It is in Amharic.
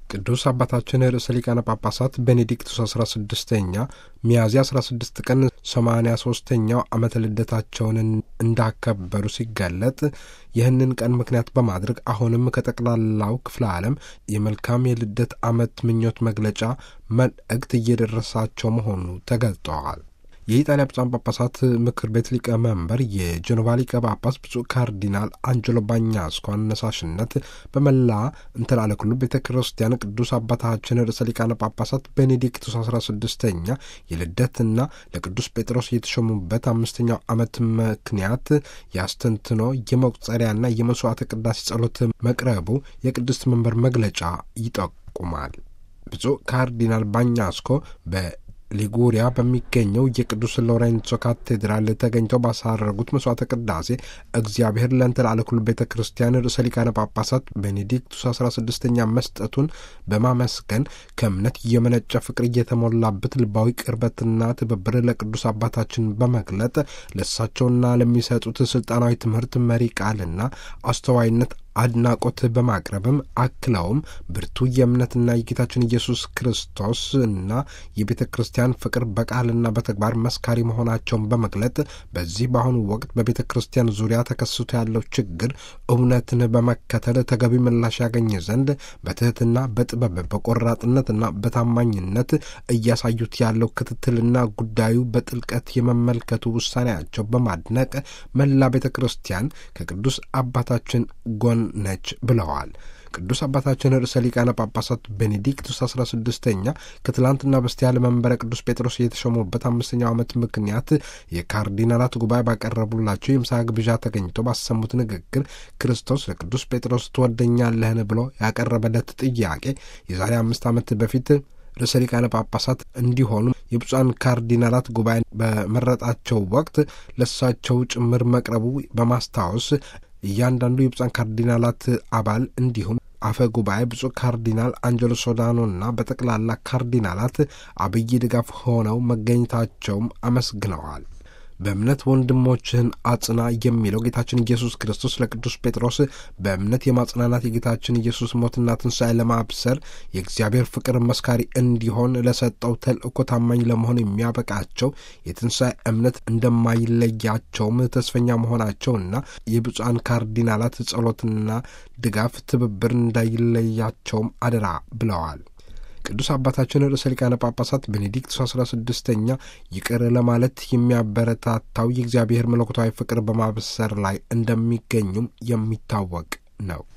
ቅዱስ አባታችን ርዕሰ ሊቃነ ጳጳሳት ቤኔዲክቱስ አስራ ስድስተኛ ሚያዝያ አስራ ስድስት ቀን ሰማንያ ሶስተኛው ዓመተ ልደታቸውን እንዳከበሩ ሲገለጥ ይህንን ቀን ምክንያት በማድረግ አሁንም ከጠቅላላው ክፍለ ዓለም የመልካም የልደት ዓመት ምኞት መግለጫ መልእክት እየደረሳቸው መሆኑ ተገልጠዋል። የኢጣሊያ ብፁዓን ጳጳሳት ምክር ቤት ሊቀመንበር የጀኖቫ ሊቀ ጳጳስ ብፁዕ ካርዲናል አንጀሎ ባኛስኮ አነሳሽነት በመላ እንተላለ ኩሉ ቤተ ክርስቲያን ቅዱስ አባታችን ርዕሰ ሊቃነ ጳጳሳት ቤኔዲክቱስ አስራ ስድስተኛ የልደትና ለቅዱስ ጴጥሮስ የተሾሙበት አምስተኛው ዓመት ምክንያት የአስተንትኖ የመቁጠሪያና የመስዋዕተ ቅዳሴ ጸሎት መቅረቡ የቅድስት መንበር መግለጫ ይጠቁማል። ብፁዕ ካርዲናል ባኛስኮ በ ሊጉሪያ በሚገኘው የቅዱስ ሎሬንሶ ካቴድራል ተገኝተው ባሳረጉት መስዋዕተ ቅዳሴ እግዚአብሔር ለእንተላለ ኩሉ ቤተ ክርስቲያን ርዕሰ ሊቃነ ጳጳሳት ቤኔዲክቱስ አስራ ስድስተኛ መስጠቱን በማመስገን ከእምነት የመነጨ ፍቅር እየተሞላበት ልባዊ ቅርበትና ትብብር ለቅዱስ አባታችን በመግለጥ ለእሳቸውና ለሚሰጡት ስልጣናዊ ትምህርት መሪ ቃልና አስተዋይነት አድናቆት በማቅረብም አክለውም ብርቱ የእምነትና የጌታችን ኢየሱስ ክርስቶስ እና የቤተ ክርስቲያን ፍቅር በቃልና በተግባር መስካሪ መሆናቸውን በመግለጥ በዚህ በአሁኑ ወቅት በቤተ ክርስቲያን ዙሪያ ተከስቶ ያለው ችግር እውነትን በመከተል ተገቢ ምላሽ ያገኘ ዘንድ በትህትና በጥበብ በቆራጥነትና በታማኝነት እያሳዩት ያለው ክትትልና ጉዳዩ በጥልቀት የመመልከቱ ውሳኔያቸው በማድነቅ መላ ቤተ ክርስቲያን ከቅዱስ አባታችን ጎን ነች ብለዋል። ቅዱስ አባታችን ርዕሰ ሊቃነ ጳጳሳት ቤኔዲክቱስ አስራ ስድስተኛ ከትላንትና በስቲያ ለመንበረ ቅዱስ ጴጥሮስ የተሾሙበት አምስተኛው ዓመት ምክንያት የካርዲናላት ጉባኤ ባቀረቡላቸው የምሳ ግብዣ ተገኝተው ባሰሙት ንግግር ክርስቶስ ለቅዱስ ጴጥሮስ ትወደኛለህን ብሎ ያቀረበለት ጥያቄ የዛሬ አምስት ዓመት በፊት ርዕሰ ሊቃነ ጳጳሳት እንዲሆኑ የብፁዓን ካርዲናላት ጉባኤ በመረጣቸው ወቅት ለሳቸው ጭምር መቅረቡ በማስታወስ እያንዳንዱ የብፁዓን ካርዲናላት አባል እንዲሁም አፈ ጉባኤ ብፁዕ ካርዲናል አንጀሎ ሶዳኖና በጠቅላላ ካርዲናላት አብይ ድጋፍ ሆነው መገኘታቸውም አመስግነዋል። በእምነት ወንድሞችህን አጽና የሚለው ጌታችን ኢየሱስ ክርስቶስ ለቅዱስ ጴጥሮስ በእምነት የማጽናናት የጌታችን ኢየሱስ ሞትና ትንሣኤ ለማብሰር የእግዚአብሔር ፍቅር መስካሪ እንዲሆን ለሰጠው ተልእኮ ታማኝ ለመሆን የሚያበቃቸው የትንሣኤ እምነት እንደማይለያቸውም ተስፈኛ መሆናቸውና የብፁዓን ካርዲናላት ጸሎትና ድጋፍ ትብብር እንዳይለያቸውም አደራ ብለዋል። ቅዱስ አባታችን ርዕሰ ሊቃነ ጳጳሳት ቤኔዲክቱስ አስራ ስድስተኛ ይቅር ለማለት የሚያበረታታው የእግዚአብሔር መለኮታዊ ፍቅር በማብሰር ላይ እንደሚገኙም የሚታወቅ ነው።